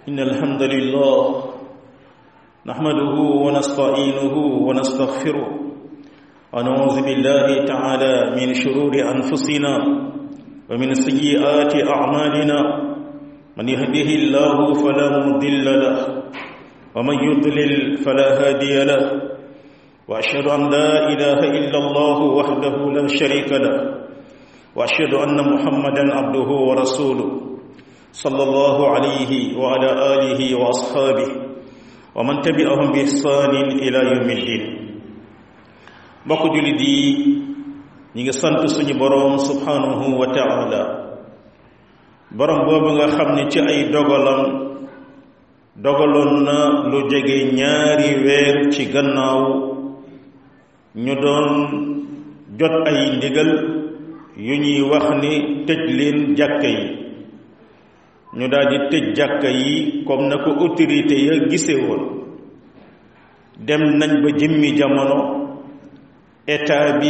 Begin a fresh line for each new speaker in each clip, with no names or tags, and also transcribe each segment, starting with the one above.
إن الحمد لله نحمده ونستعينه ونستغفره ونعوذ بالله تعالى من شرور أنفسنا ومن سيئات أعمالنا من يهده الله فلا مضل له ومن يضلل فلا هادي له وأشهد أن لا إله إلا الله وحده لا شريك له وأشهد أن محمدا عبده ورسوله صلى الله عليه وعلى آله وأصحابه ومن تبعهم بإحسان إلى يوم الدين mbokk jullit yi ñi ngi sant suñu boroom subhanahu wa taala boroom boobu nga xam ne ci ay dogalam dogaloon na lu jege ñaari weer ci gannaaw ñu doon jot ay ndigal yu ñuy wax ni tëj leen jàkka yi ñu daal di tëj jàkka yi comme na ko autorité ya gise woon dem nañ ba jëmmi jamono état bi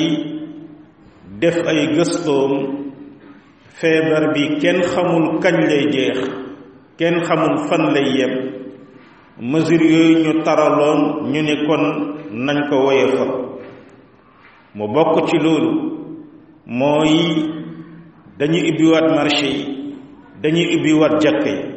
def ay gëstoom feebar bi kenn xamul kañ lay jeex kenn xamul fan lay yem mesure yooyu ñu taraloon ñu ne kon nañ ko woyefal mu bokk ci loolu mooy dañuy ubbiwaat marché yi dañuy ubbiwaat jàkka yi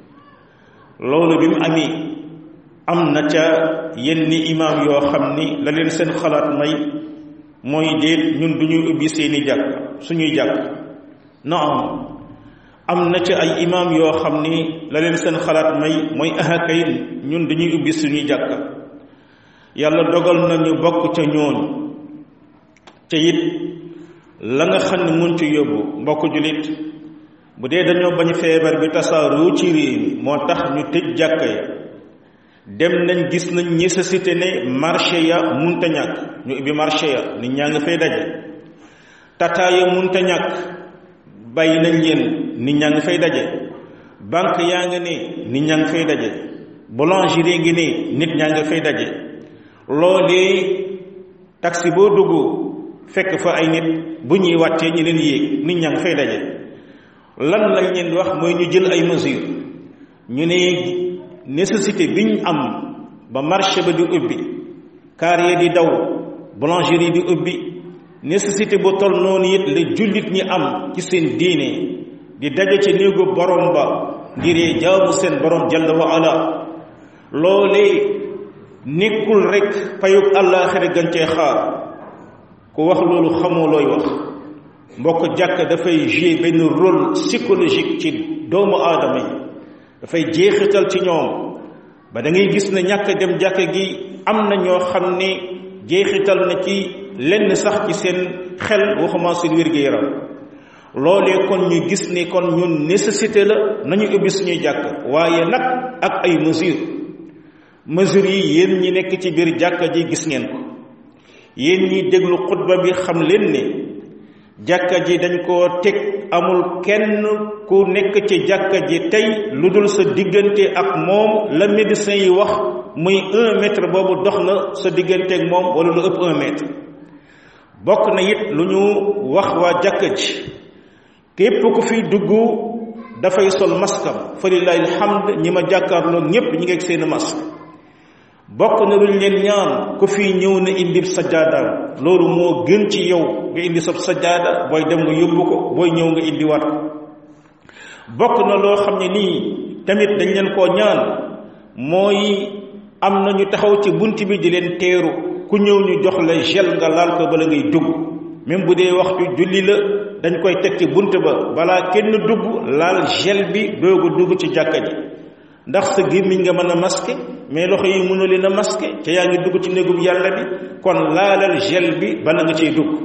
loolu bi mu amee am na ca yenn imaam yoo xam ni la leen seen xalaat may mooy déet ñun du ñuy ubbi seeni jàkk suñuy jàkk naam am na ca ay imaam yoo xam ni la leen seen xalaat may mooy ahakay ñun dañuy ubbi suñuy jàkk yàlla dogal na ñu bokk ca ñooñu ca it la nga xam ne mun ci yóbbu mbokk jullit bu dee dañoo bañ feebar bi tasaaroo ci réew mi moo tax ñu tëj jàkka ya dem nañ gis nañ nécessité ne marché ya munta ñàkk ñu ubbi marché ya nit ñaa ngi fay daje tata ya munta ñàkk bàyyi nañ leen nit ñaa ngi fay daje banque yaa ngi ne nit ñaa ngi fay daje boulangerie ngi ne nit ñaa ngi fay daje loolee taxi boo dugg fekk fa ay nit bu ñuy wàccee ñi leen yéeg nit ñaa ngi fay daje lan lañ leen di wax mooy ñu jël ay mesures ñu ne nécessité bi ñu am ba marché ba di ubbi carrier di daw boulangerie di ubbi nécessité bu toll noonu it la jullit ñi am ci seen diine di daje ci néegu borom ba ngir jaamu seen borom jalla wa ala loolee nekkul rek payug àllaaxira gën cee xaar ku wax loolu xamoo looy wax mbokk jàkk dafay jouer benn rôle psychologique ci doomu aadama yi dafay jeexital ci ñoom ba da ngay gis ne ñàkk dem jàkk gi am na ñoo xam ne jeexital na ci lenn sax ci seen xel waxuma seen wér-gu-yaram loolee kon ñu gis ne kon ñun nécessité la nañu ubbi suñuy jàkk waaye nag ak ay mesures mesures yi yéen ñi nekk ci biir jàkka ji gis ngeen ko yéen ñi déglu xutba bi xam leen ne jàkka ji dañ koo teg amul kenn ku nekk ci jàkka ji tey lu dul sa diggante ak moom la médecin yi wax muy un mètre boobu dox na sa diggante ak moom wala lu ëpp un mètre bokk na it lu ñu wax waa jàkka ji képp ku fi dugg dafay sol maskam fa lillahi alhamd ñi ma jàkkaarloo ñépp ñi ngi ak seen masque bokk na luñ leen ñaan ku fi ñëw na indi sajjaadaam loolu moo gën ci yow nga indi sab sajjaada booy dem nga yóbbu ko booy ñëw nga indi waat ko bokk na loo xam ne nii tamit dañ leen koo ñaan mooy am na ñu taxaw ci bunt bi di leen teeru ku ñëw ñu jox la gel nga laal ko bala ngay dugg même bu dee waxtu julli la dañ koy teg ci bunt ba balaa kenn dugg laal gel bi doogu dugg ci jàkka ji ndax sa gémmiñ nga mën a masqué mais loxo yi mënu leen a masqué te yaa ngi dugg ci néegub yàlla bi kon laalal gel bi bala nga ciy dugg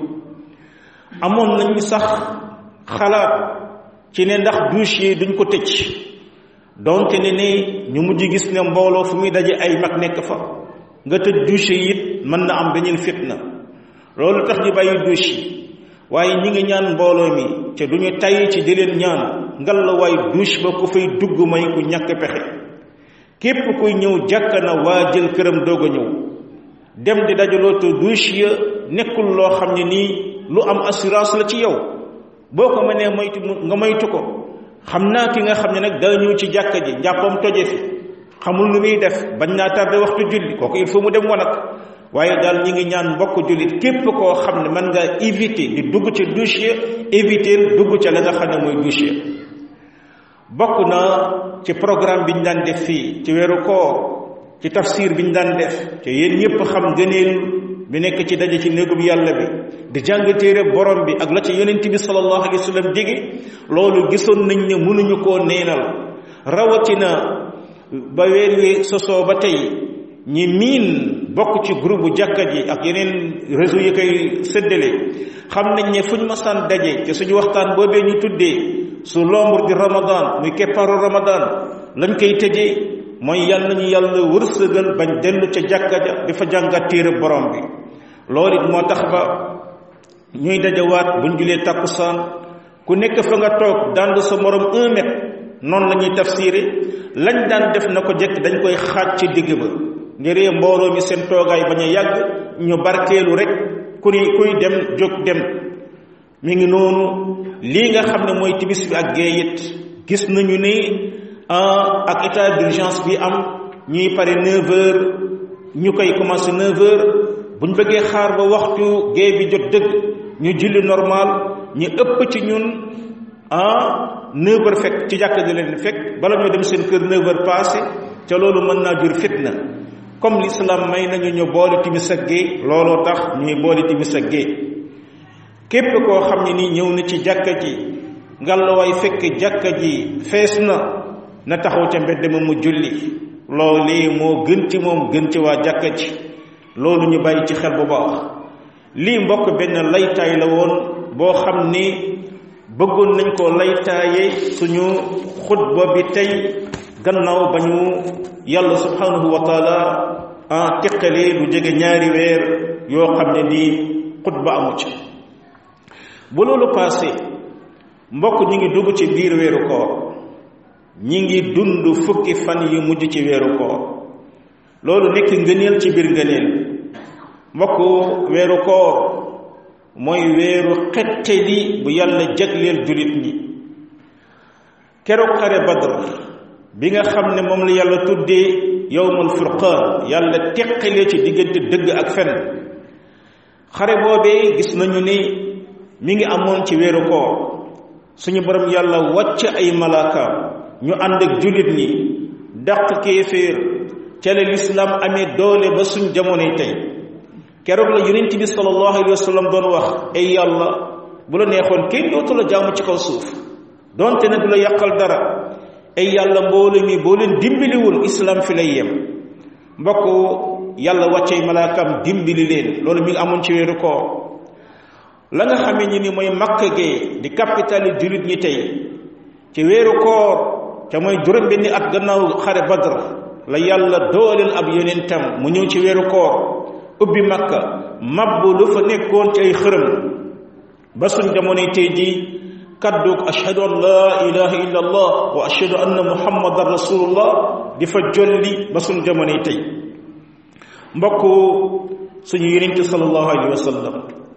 amoon nañu sax xalaat ci ne ndax douche yi duñ ko tëj donte ne ne ñu mujj gis ne mbooloo fu muy daje ay mag nekk fa nga tëj douche yi it mën na am beneen fitna loolu tax ñu bàyyi douche yi waaye ñi ngi ñaan mbooloo mi te duñu tay ci di leen ñaan ngal la waay douche ba ku fay dugg may ku ñàkk pexe képp kuy ñëw jàkka na waa jël këram doog a ñëw dem di dajaloo te douche ya nekkul loo xam ne nii lu am assurance la ci yow boo ko mënee moytu nga moytu ko xam naa ki nga xam ne nag daa ñëw ci jàkka ji njàppam toje fi xamul nu muy def bañ naa tardé waxtu julli kooku il faut mu dem wanag waaye daal ñi ngi ñaan mbokk jullit képp koo xam ne mën nga éviter di dugg ci douche ya éviter dugg ca la nga xam ne mooy douche ya bokk na ci programme bi ñu daan def fii ci weeru koor ci tafsir bi ñu daan def te yéen ñëpp xam gëneel bi nekk ci daje ci néegub yàlla bi di jàng téere borom bi ak la ci yonent bi sallallahu alayhi wa sallam dige loolu gisoon nañ ne mënuñu koo neenal rawatina ba weer wi sosoo ba tey ñi miin bokk ci groupe jàkka ji ak yeneen réseau yi koy séddale xam nañ ne fu ñu masaan daje te suñu waxtaan boobee ñu tuddee su l'ombre di ramadan muy keppaaru ramadan lañ koy tëjee mooy yàlla nañu yàlla wërsëgal bañ dellu ca jàkka ja di fa jàngat téere borom bi loolu it moo tax ba ñuy dajawaat buñ julee takkusaan ku nekk fa nga toog dand sa morom un mètre noonu la ñuy tafsiré lañ daan def na ko jekk dañ koy xaaj ci digg ba ngir mbooloo mi seen toogaay bañ a yàgg ñu barkeelu rek ku ni kuy dem jóg dem mi ngi noonu lii nga xam ne mooy timis bi ak gée it gis nañu ni ak état d'urgence bi am ñuy pare 9 heures ñu koy commencé 9 heures buñ bëggee xaar ba waxtu gée bi jot dëgg ñu julli normal ñu ëpp ci ñun ah 9 heures fekk ci jàkka ji leen fekk bala ñoo dem seen kër 9 heures passé ca loolu mën naa jur fitna comme l'islam may nañu ñu boole timis ak gée looloo tax ñuy boole timis ak gée képp koo xam ne nii ñëw na ci jàkka ji ngallaawaay fekk jàkka ji fees na na taxaw ca mbedd ma mu julli loolu moo gën ci moom gën ci waa jàkka ji loolu ñu bàyyi ci xel bu baax lii mbokk benn laytaay la woon boo xam ni bëggoon nañ koo laytaaye suñu xutba bi tey gannaaw ba ñu yàlla subhanahu wa taala en teqalee lu jege ñaari weer yoo xam ne nii xutba amu ci bu loolu passé mbokk ñi ngi dugg ci biir weeru koor ñi ngi dund fukki fan yu mujj ci weeru koor loolu nekk ngëneel ci biir ngëneel mbokk weeru koor mooy weeru xettali bu yàlla jagleel jullit ñi keroog xare badr bi nga xam ne moom la yàlla tuddee yowmul furqaan yàlla teqalee ci diggante dëgg ak fen xare boobee gis nañu ni mi ngi amoon ci weeru koor suñu borom yàlla wàcc ay malaakaam ñu ànd ak jullit ñi dàq kéeféer ca la lislaam amee doole ba suñ jamonoy tey keroog la yonent bi sallallahu alayhi wa sallam doon wax ay yàlla bu la neexoon kenn dootu la jaamu ci kaw suuf donte ne du la yàqal dara ay yàlla mbooloo mi boo leen dimbaliwul islam fi lay yem mbokk yàlla wàccey malaakam dimbali leen loolu mi ngi amoon ci weeru koor la nga xamee ni ni mooy makka gee di capitale jullit ñi tey ci weeru koor ca mooy juróom benni at gannaaw xare badr la yàlla dooleel ab yonentam mu ñëw ci weeru koor ubbi makka mabbu lu fa nekkoon ci ay xërëm ba suñ jamonoy tey jii kaddug ashhadu an laa ilaha illa allah wa ashhadu anna muhammadan rasulullah di fa jolli ba suñ jamonoy tey mbokk suñu yonente sallallahu alayhi wa sallam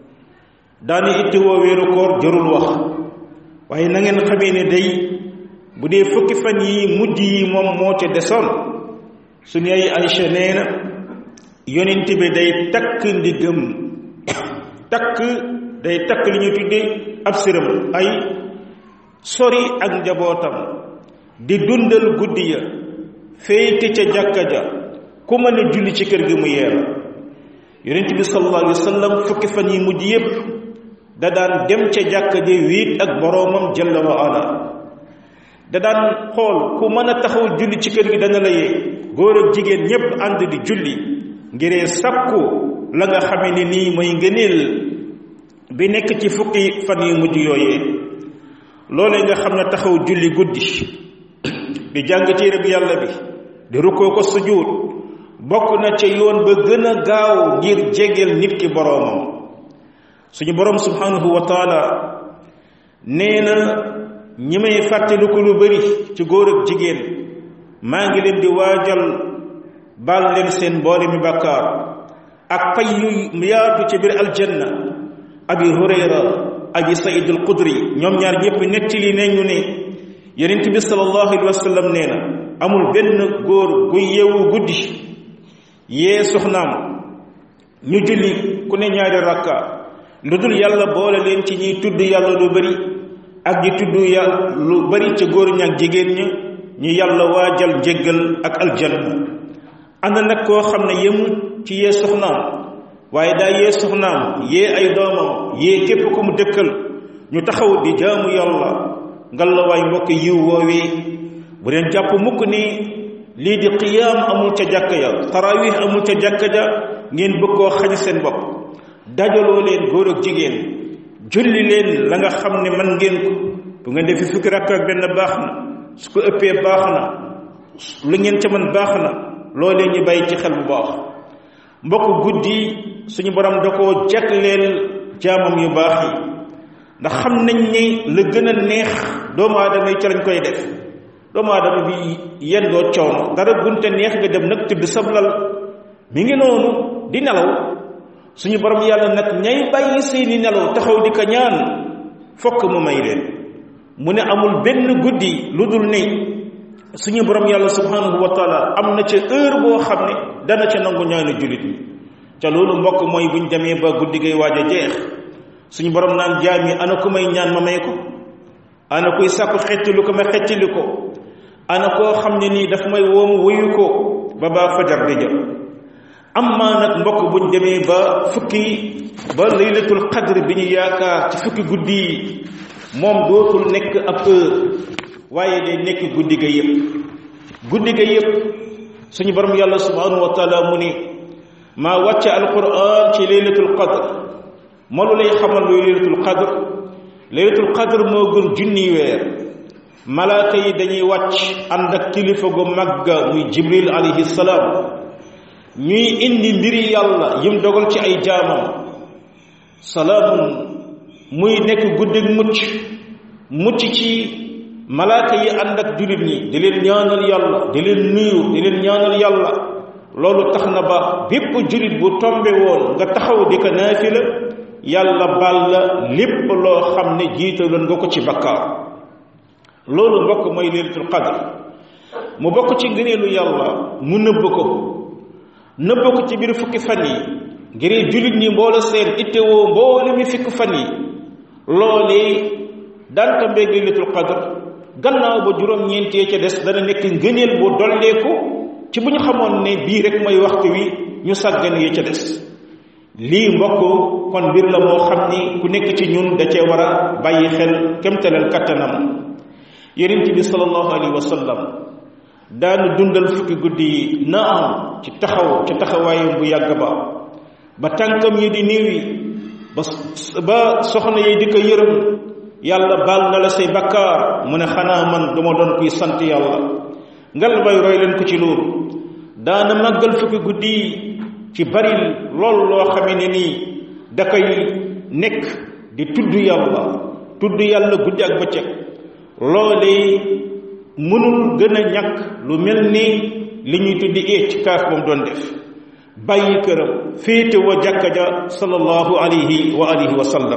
daani itti woo weeru koor jërul wax waaye na ngeen xamee ne day bu dee fukki fan yi mujj yi moom moo ca desoon suñu ay Aïcha nee na yonent bi day takk ndigam takk day takk li ñu tuddee ab siram ay sori ak njabootam di dundal guddi ya féete ca jàkka ja ku mën a julli ci kër gi mu yeera yonent bi sallallahu alayhi wa sallam fukki fan yi mujj yépp da daan dem ca jàkka ja wiit ak boroomam jalla wa ala da daan xool ku mën a taxaw julli ci kër gi dana la yee góor ak jigéen ñépp ànd di julli ngiree sàkku la nga xame ne nii mooy ngëneel bi nekk ci fukki fan yu mujj yooyee loolee nga xam ne taxaw julli guddi di jàng téere bi yàlla bi di rukkoo ko sujjuut bokk na ca yoon ba gën a gaaw ngir jegeel nit ki boroomam suñu boroom subhanahu wa taala nee na ñi may fàttaliku lu bari ci góor ak jigéen maa ngi leen di waajal baal leen seen boole mi bàkkaar ak pay yu yaatu ci biir aljanna abi hurayra abi saïd al qudri ñoom ñaar ñëpp nettali nañu ne yonent bi sallallahu alayhi wa sallam nee na amul benn góor gu yeewu guddi yee soxnaam ñu julli ku ne ñaari rakka lu dul yàlla boole leen ci ñiy tudd yàlla lu bari ak di tudd yàlla lu bari ca góor ña ak jigéen ña ñu yàlla waajal njéggal ak aljanna ànd nag koo xam ne yemu ci yee soxnaam waaye daa yee soxnaam yee ay doomam yee képp ku mu dëkkal ñu taxaw di jaamu yàlla ngalawaay mbokk yiw woowee bu leen jàpp mukk ni lii di qiyaam amul ca jàkka ja tarawih amul ca jàkka ja ngeen bëgg koo xañ seen bopp dajaloo leen góor ak jigéen julli leen la nga xam ne man ngeen ko bu ngeen defi fukki rakk ak benn baax na su ko ëppee baax na lu ngeen ca man baax na loolee ñu bàyyi ci xel bu baax mbokk guddi suñu borom da koo jagleel jaamam yu baax yi ndax xam nañ ni la gën a neex doomu aadama yi ca lañ koy def doomu aadama bi yendoo coono dara gunte neex nga dem nag tëdd sablal mi ngi noonu di nelaw suñu borom yàlla nag ñay bàyyi seeni nelaw taxaw di ko ñaan fokk mu may leen mu ne amul benn guddi lu dul ne suñu borom yàlla subhanahu wa taala am na ca heure boo xam ne dana ca nangu ñaanu jullit ñi ca loolu mbokk mooy buñ demee ba guddi gay waaj a jeex suñu borom naan jaam yi ana ku may ñaan ma may ko ana kuy sàkku xettali ko ma xettali ko ana koo xam ne nii daf may woomu wuyu ko ba baa fajar di jël amma nag mbokk buñ demee ba fukki ba laylatul qadr bi ñu yaakaar ci fukki guddi yi moom dootul nekk ab heure waaye day nekk guddi ga yëpp guddi ga yëpp suñu borom yàlla subhanahu wa taala mu ni maa wàcce alquran ci laylatul qadr moo lu lay xamal luy laylatul qadr laylatul qadr moo gën junni weer malaaka yi dañuy wàcc ànd ak kilifa gu magga muy jibril alayhi salaam ñuy indi mbiri yàlla yim dogal ci ay jaamam salaamun muy nekk guddig mucc mucc ci malaaka yi ànd ak jullit ñi di leen ñaanal yàlla di leen nuyu di leen ñaanal yàlla loolu tax na ba bépp jullit bu tombe woon nga taxaw di ko naafila yàlla baal la lépp loo xam ne jiitaloon nga ko ci bakkaar loolu mbokk mooy laylatul qadr mu bokk ci ngëneelu yàlla mu nëbb ko nëbb ko ci biir fukki fan yi ngir jullit ñi mboolo seen ittewoo mboole mi fukki fan yi loolee daan tombeeg laylatul qadr gannaaw ba juróom-ñeentee ca des dana nekk ngëneel bu dolleeku ci bu ñu xamoon ne bii rek mooy waxtu wi ñu sàggan yi ca des lii mbokk kon mbir la moo xam ni ku nekk ci ñun da cee war a bàyyi xel kemtalal kattanam yonent bi sallallahu alayhi wa sallam daanu dundal fukki guddi yi naam ci taxaw ci taxawaayam bu yàgg ba ba tànkam yi di néew yi ba ba soxna yi di ko yërëm yàlla baal na la say bakkaar mu ne xanaa man duma doon kuy sant yàlla ngal bay roy leen ko ci loolu daana màggal fukki guddi yi ci bari lool loo xamee ne nii da koy nekk di tudd yàlla tudd yàlla guddi ak bëccëg loolee mënul gën a ñàkk lu mel ni li ñuy tuddi i'tikaaf ba mu doon def bàyyi këram féete wa jàkka ja sallallahu alayhi wa alihi wa sallam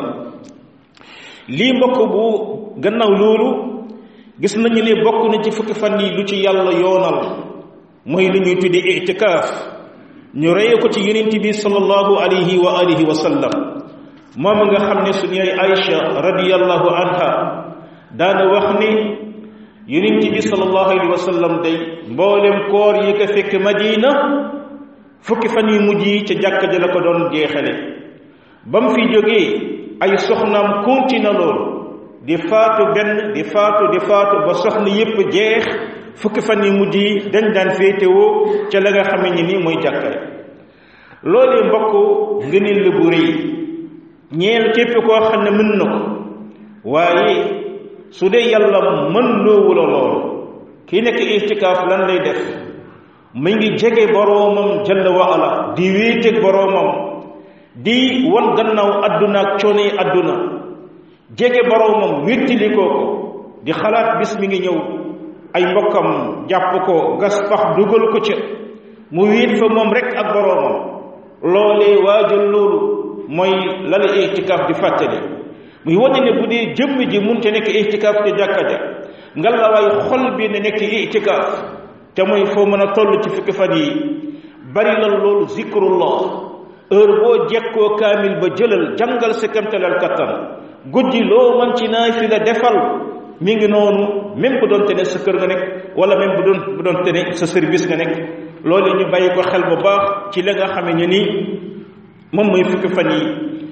lii mbokk bu gannaaw loolu gis nañu ne bokk na ci fukki fan yi lu ci yàlla yoonal mooy lu ñuy tuddi i'tikaaf ñu reye ko ci yonent bi sallallahu alayhi wa alihi wa sallam moom nga xam ne suñu yaay Aïcha radiyallahu anha daana wax ni yonent bi sallallahu alayhi wa sallam day mboolem koor yi ko fekk Madina fukki fan yu mujj yi ca jàkka ja la ko doon jeexale ba mu fi jógee ay soxnaam continue loolu di faatu benn di faatu di faatu ba soxna yépp jeex fukki fan yu mujj yi dañ daan féetewoo ca la nga xame ni nii mooy jàkkare loolee mbokk ngëneel la bu rëy ñeel képp koo xam ne mën na ko waaye su dee yàlla mën loowu la loolu kii nekk itikaaf lan lay def mu ngi jege boroomam jalla wa ala di wéeteeg boroomam di wan gannaaw adduna ak coono yi adduna jege boroomam wéttili koo ko di xalaat bis mi ngi ñëw ay mbokkam jàpp ko gas pax dugal ko ca mu wéet fa moom rek ak boroomam loolee waajal loolu mooy la la itikaaf di fàttali muy wane ne bu dee jëmm ji mun te nekk itikaaf te jàkka ja nga la waay xol bi ne nekk itikaaf te mooy foo mën a toll ci fukki fan yi bari la loolu zikrullah heure boo jekkoo kaamil ba jëlal jàngal sa kamtalal kattan guddi loo man ci naay fi la defal mi ngi noonu même bu doonte ne sa kër nga nekk wala même bu doon bu doonte ne sa service nga nekk loolu ñu bàyyi ko xel bu baax ci la nga xame ne ni moom mooy fukki fan yi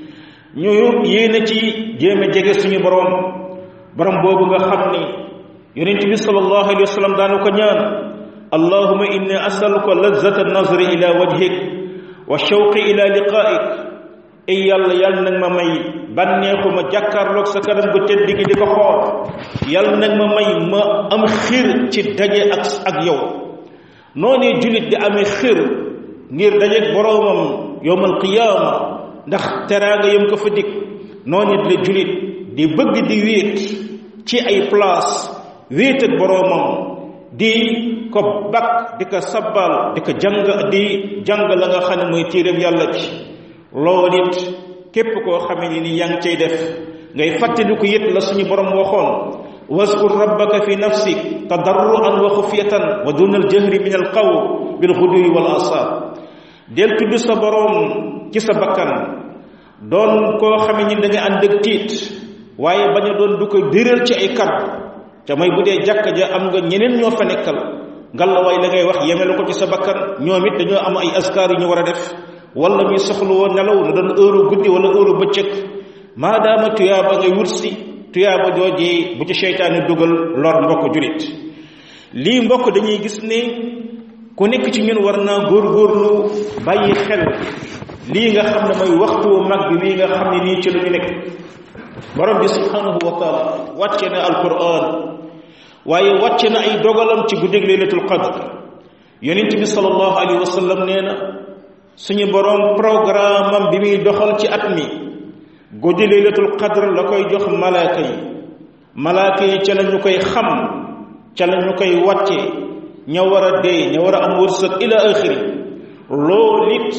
ñu yéene ci jéem a jege suñu borom borom boobu nga xam ni yonent bi sallallahu alayhi wa sallam daanu ko ñaan allahuma inni asaluka lazzata nazri ila wajhik wa shawqi ila liqaik ay yàlla yàlla nag ma may bànneexu ma jàkkaarloog sa kanam gu tedd gi di ko xool yàlla nag ma may ma am xir ci daje ak ak yow noonee julit di amee xir ngir dajeeg boroomam yowmal qiyaama ndax teraanga yam ko fa dig noonu la julit di bëgg di wéet ci ay place wéet ak boroomam di ko bakk di ko sabbal di ko jàng di jàng la nga xam ne mooy téeréem yàlla bi loolu it képp koo xamee ni ni yaa ngi cay def ngay fàttaliku it la suñu borom waxoon waskur rabbaka fi nafsik tadarruan wa xufiyatan wa duna aljahri min alqawl bilxuduwi wal asar del tudd sa borom ci sa bakkan doon koo xamee ni da nga ànd ak tiit waaye bañ a doon du ko déral ci ay kàddu te mooy bu dee jàkka ja am nga ñeneen ñoo fa nekkal ngalla waay la ngay wax yemelu ko ci sa bakkan ñoom it dañoo am ay askar yu ñu war a def wala ñuy soxla woon nelaw na doon heure guddi wala heure bëccëg maadaama tuyaaba ngay wut si tuyaaba joojee bu ci seytaane dugal lor mbokk julit lii mbokk dañuy gis ne ku nekk ci ñun war naa góorgóorlu bàyyi xel lii nga xam ne mooy waxtu mag bi lii nga xam ne nii ci lu ñu nekk borom bi subhanahu wa taala wàcce na alquran waaye wàcce na ay dogalam ci guddig laylatul qadr yonent bi sallallahu alayhi wa sallam nee na suñu borom programme am bi muy doxal ci at mi guddi laylatul qadr la koy jox malaaka yi malaaka yi ca la ñu koy xam ca la ñu koy wàcce ña war a dee ña war a am wërsëg ila axiri loolu it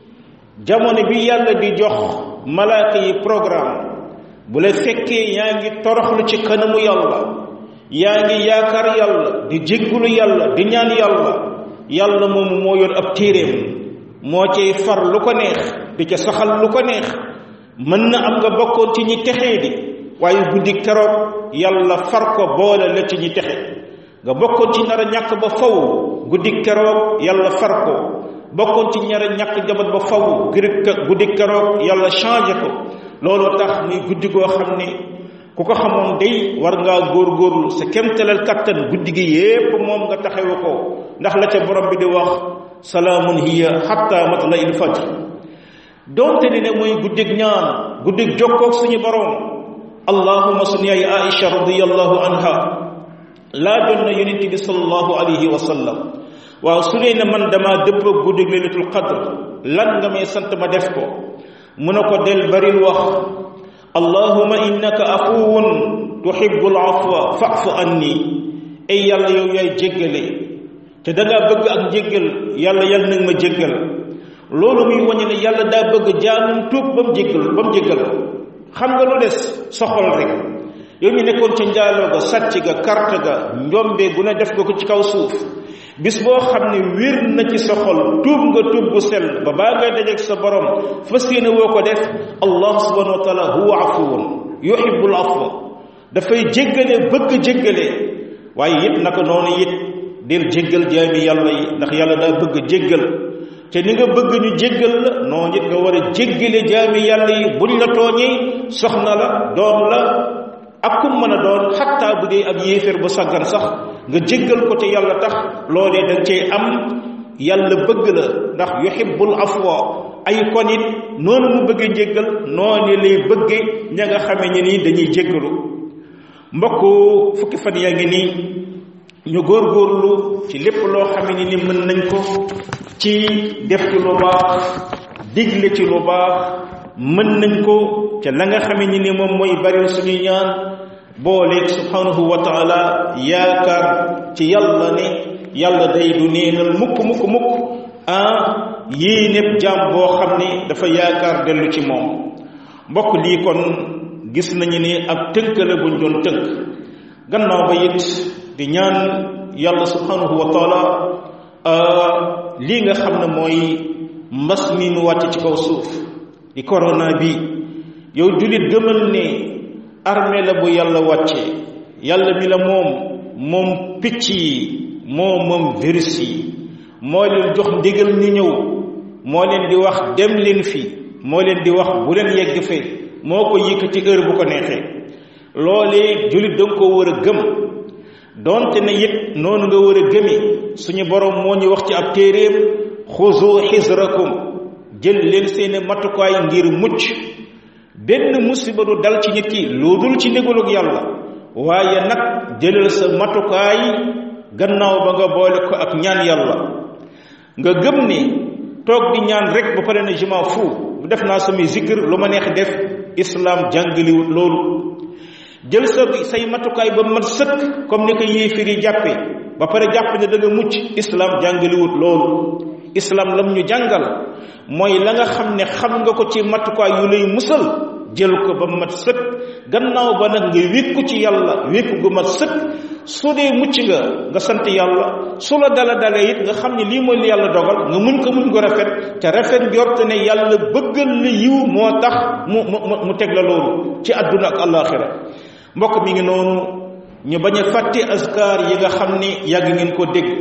jamono bi yàlla di jox malaaka yi programme bu la fekkee yaa ngi toroxlu ci kanamu yàlla yaa ngi yaakaar yàlla di jéggulu yàlla di ñaan yàlla yàlla moomu moo yor ab téeréem moo cay far lu ko neex di ca saxal lu ko neex mën na am nga bokkoon ci ñi texee di waaye guddi keroog yàlla far ko boole la ci ñi texe nga bokkoon ci nar a ñàkk ba faw guddi keroog yàlla far ko bokkoon ci ñaar a ñàkk jabat ba faw guddi keroog yàlla changé ko looloo tax muy guddi goo xam ne ku ko xamoon day war ngaa góorgóorlu sa kemtalal kattan guddi gi yépp moom nga taxewu ko ndax la ca borom bi di wax salaamun hiya hatta matla il fajr donte ni ne mooy guddig ñaan guddig jokkoog suñu borom allahuma sun yaay aisha radiyallahu anha laajoon na yonent bi sallallahu alayhi wa sallam waaw su dee ne man damaa dëpp guddig laylatul qadr lan nga may sant ma def ko mu ne ko del baril wax allahuma innaka afuwun tuhibbul afwa fa'fu anni ay yàlla yow yaay jéggale te da ngaa bëgg ak jéggal yàlla yàlla nag ma jéggal loolu muy wañe ne yàlla daa bëgg jaamum tuub ba mu jéggal ba mu jéggal ko xam nga lu des soxol rek yow mi nekkoon ca njaaloo ga sàcc ga karte ga njombe gu ne def nga ko ci kaw suuf bis boo xam ne wér na ci sa xol tuub nga tuub gu sell ba baa ngay dajeeg sa borom fas yéene woo ko def allah subhanahu wa taala huwa afuwun yuhibbul afwa dafay jéggale bëgg jéggale waaye it naka noonu it del jéggal jaami yàlla yi ndax yàlla daa bëgg jéggal te ni nga bëgg ñu jéggal la noonu it nga war a jéggale jaami yàlla yi buñ la tooñee soxna la doom la ak kum mën a doon xattaa bu dee ab yéeféer bu saggan sax nga jéggal ko te yàlla tax loolee da cay am yàlla bëgg la ndax yuhibbul afwa ay kon it noonu mu bëggee jéggal noonu lay bëgge ña nga xame ñi nii dañuy jéggalu mbokk fukki fan yaa ngi nii ñu góorgóorlu ci lépp loo xame ni ni mën nañ ko ci def ci lu baax digle ci lu baax mën nañ ko ca la nga xame ni ni moom mooy bari suñuy ñaan booleeg subhanahu wa taala yaakaar ci yàlla ne yàlla day du neenal mukk mukk mukk ah yii népp jaam boo xam ne dafa yaakaar dellu ci moom mbokk lii kon gis nañu ni ab tënk la buñ doon tënk gannaaw ba it di ñaan yàlla subhanahu wa taala lii nga xam ne mooy mbas mi mu wàcc ci kaw suuf di corona bi yow jullit gëmal ne armée la bu yàlla wàcce yàlla mi la moom moom picc yi moo moom virus yi moo leen jox ndigal ni ñëw moo leen di wax dem leen fi moo leen di wax bu leen yegg fe moo ko yëkkati heure bu ko neexee loolee jullit da nga ko war a gëm donte ne it noonu nga war a gëmi suñu borom moo ñu wax ci ab téeréem xuzu xisrakum jël leen seeni matukaay ngir mucc benn musiba du dal ci nit ki lu dul ci ndigalug yàlla waaye nag jëlal sa matukaay gannaaw ba nga boole ko ak ñaan yàlla nga gëm ni toog di ñaan rek ba pare na je m'en fous def naa samay zikr lu ma neex def islam jàngaliwut loolu jël sa say matukaay ba mat sëkk comme ni ko yéefir yi jàppe ba pare jàpp ne da nga mucc islam jàngaliwut loolu islam lam ñu jàngal mooy la nga xam ne xam nga ko ci matukaay yu lay musal jël ko ba mat sëkk gannaaw ba nag nga wékku ci yàlla wékku gu mat sëkk su dee mucc nga nga sant yàlla su la dala dalee it nga xam ne lii mooy li yàlla dogal nga muñ ko muñ ko rafet te rafet njort ne yàlla bëggal la yiw moo tax mu mu mu teg la loolu ci àdduna ak àllaaxira mbokk mi ngi noonu ñu bañ a fàtte askar yi nga xam ne yàgg ngeen ko dégg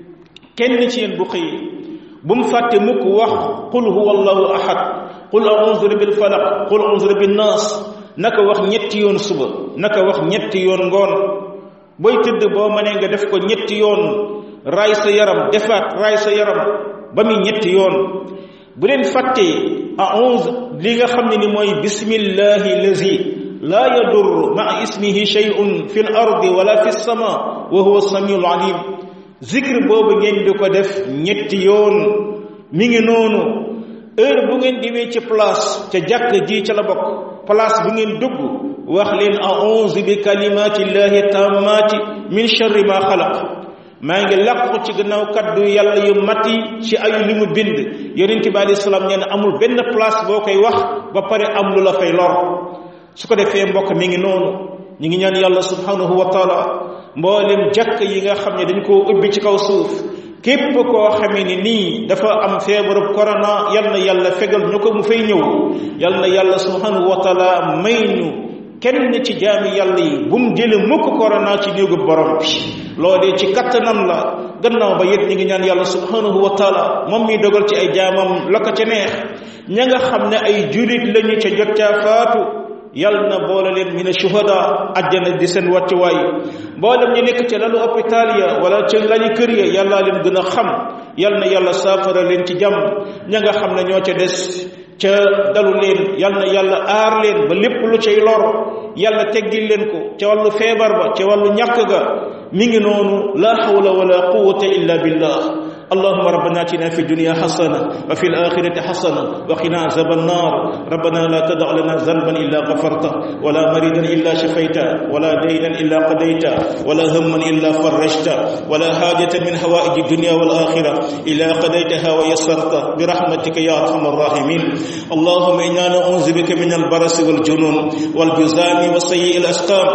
kenn ci yéen bu xëyee bu mu fàtte mukk wax qul huwa allahu ahad qul a'udhu bil falaq qul a'udhu bin nas naka wax ñetti yoon suba naka wax ñetti yoon ngoon booy tëdd boo mënee nga def ko ñetti yoon raay sa yaram defaat raay sa yaram ba muy ñetti yoon bu leen fàttee a'udhu li nga xam ne ni mooy bismillahi lazi laa yadur maa ismihi shay'un fi l ardi wala fi sama wa huwa samiul alim zikr boobu ngeen di ko def ñetti yoon mi ngi noonu heure bu ngeen diwee ci place ca jàkk ji ca la bokk place bu ngeen dugg wax leen a'udhu bi kalimati llahi tammati min sharri ma xalaq maa ngi làqu ci gannaaw kaddu yàlla yu mati ci ayu li mu bind yonente bi alayhi salaam nee na amul benn place boo koy wax ba pare am lu la fay lor su ko defee mbokk mi ngi noonu ñu ngi ñaan yàlla subhanahu wa taala mboolem jàkk yi nga xam ne dañ koo ubbi ci kaw suuf képp koo xamee ni nii dafa am feebarub corona yal na yàlla fegal ñu ko mu fay ñëw yal na yàlla subhanahu wa taala may ñu kenn ci jaami yàlla yi bu mu jële mukk corona ci néegu borom bi loolee ci kattanam la gannaaw ba yét ñi ngi ñaan yàlla subhanahu wa taala moom mi dogal ci ay jaamam la ko ca neex ña nga xam ne ay julit lañu ca jot caa faatu yal na boole leen ñu ne shuhada àjjana di seen wàccuwaay mboolem ñu nekk ca lalu hôpital ya wala ca lañu kër ya yàllaa leen gën a xam yal na yàlla saafara leen ci jàmm ña nga xam ne ñoo ca des ca dalu leen yal na yàlla aar leen ba lépp lu cay lor yàlla teggil leen ko ca wàllu feebar ba ca wàllu ñàkk ga mi ngi noonu la hawla wala quwwata illa billah اللهم ربنا اتنا في الدنيا حسنه وفي الاخره حسنه وقنا عذاب النار ربنا لا تدع لنا ذنبا الا غفرته ولا مريضا الا شفيته ولا دينا الا قضيته ولا هما الا فرجته ولا حاجه من حوائج الدنيا والاخره الا قضيتها ويسرته برحمتك يا ارحم الراحمين اللهم انا نعوذ بك من البرص والجنون والجزام وسيء الاسقام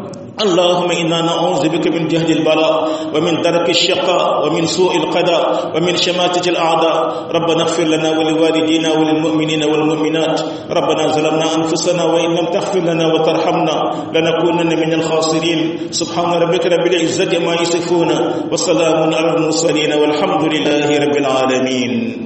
اللهم إنا نعوذ بك من جهد البلاء ومن درك الشقاء ومن سوء القضاء ومن شماتة الأعداء ربنا اغفر لنا ولوالدينا وللمؤمنين والمؤمنات ربنا ظلمنا أنفسنا وإن لم تغفر لنا وترحمنا لنكونن من الخاسرين سبحان ربك رب العزة ما يصفون وسلام على المرسلين والحمد لله رب العالمين